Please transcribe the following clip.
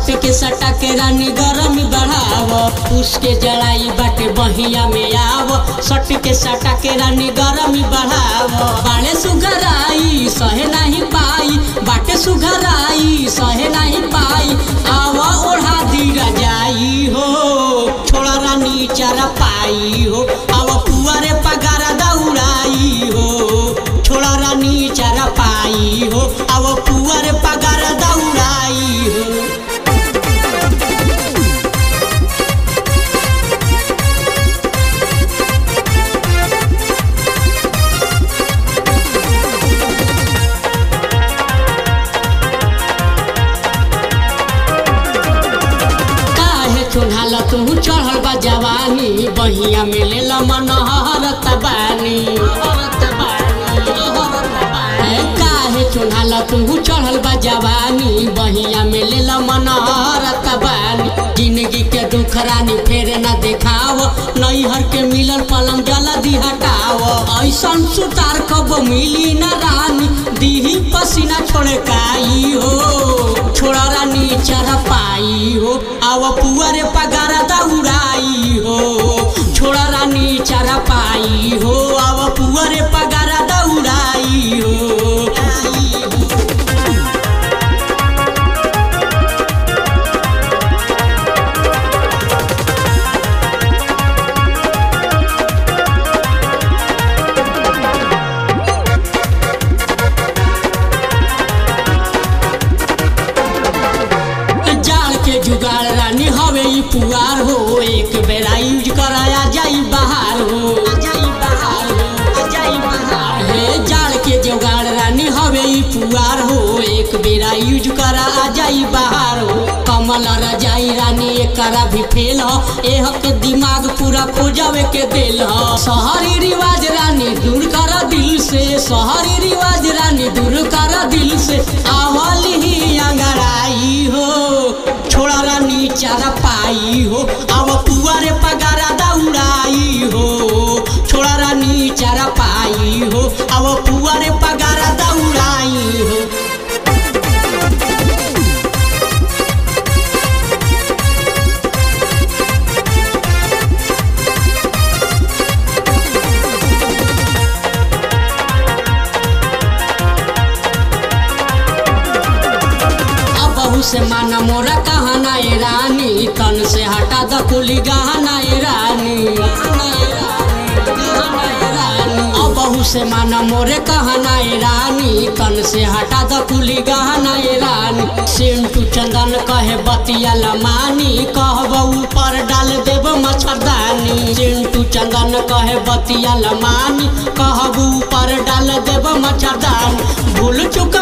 सट के सटा के रानी गरमी बढ़ाव उसके जड़ाई बाटे बहिया में आव सट के सटा के रानी गरमी बढ़ाव बाड़े सुघराई सहे नहीं पाई बाटे सुघराई सहे नहीं पाई आव ओढ़ा दी रजाई हो छोड़ा रानी चारा पाई हो आव पुआरे पगारा दौड़ाई हो छोड़ा रानी चारा पाई हो आव पुआरे पगारा दौड़ाई हो काहे चुन्हाला तू चढ़ल बा जवानी बहिया में ले मनहरत बानी ए, काहे चुन्हाला तू चढ़ल बा जवानी बहिया में ले मनहरत बानी जिंदगी के दुख रानी फेर न देखाव नैहर के मिलल पलंग जल्दी हटाव ऐसन सुतार कब मिली न रानी दीही पसीना छोड़े काई हो छोड़ा रानी चढ़ पाई हो आव पुअरे पगारा दौड़ाई हो छोड़ा रानी चढ़ पाई हो आव पुअरे पगारा दौड़ाई हो जाड़ के जुगाड़ रानी हवे ई पुआर हो एक बेरा यूज कराया जाई बाहर हो हे जाड़ के जुगाड़ रानी हवे ई पुआर हो एक बेरा यूज करा आ जाई बाहर हो कमल रजाई रानी एकरा भी फेल हो एह के दिमाग पूरा खोजवे के दिल हो शहरी रिवाज रानी दूर कर दिल से शहरी रिवाज रानी दूर कर दिल से आवली ही अंगड़ाई हो छोड़ा रानी चारा पाई हो अब पुआरे पगारा दौड़ाई हो छोड़ा रानी चारा पाई हो अब पुआरे पगारा दौड़ाई हो अब से माना मोरा कहना ए रानी तन से हटा द कुली गहना ए रानी अब से माना मोरे कहना ए रानी तन से हटा द कुली गहना ए रानी सिंटू चंदन कहे बतिया लमानी कहब ऊपर डाल देब मच्छरदानी चिंटू चंदन कहे बतिया लमानी कहब ऊपर डाल देब मच्छरदानी भूल चुक